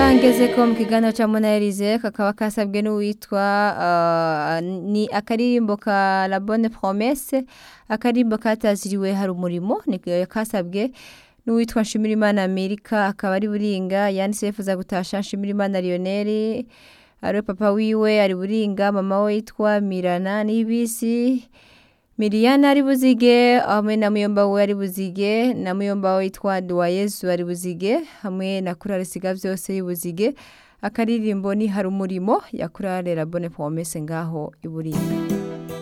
ngaha ngeze ko mu kiganiro ca monarize kakaba kasabwe n'uwitwa uh, ni akaririmbo ka la bonne promesse akaririmbo kataziriwe hari umurimo ni kasabwe n'uwitwa nshimirimana amerika akaba ari buringa yanditse yifuza gutasha nshimirimana lionel ariwe papa wiwe ari buringa mama we yitwa mirana n'ibisi Miriana ari buzige hamwe na muyomba we ari buzige na muyomba we yitwa Duwayezu ari buzige hamwe na kurare siga vyose y'ubuzige akaririmbo ni hari umurimo ya kurare la bonne promesse ngaho iburinga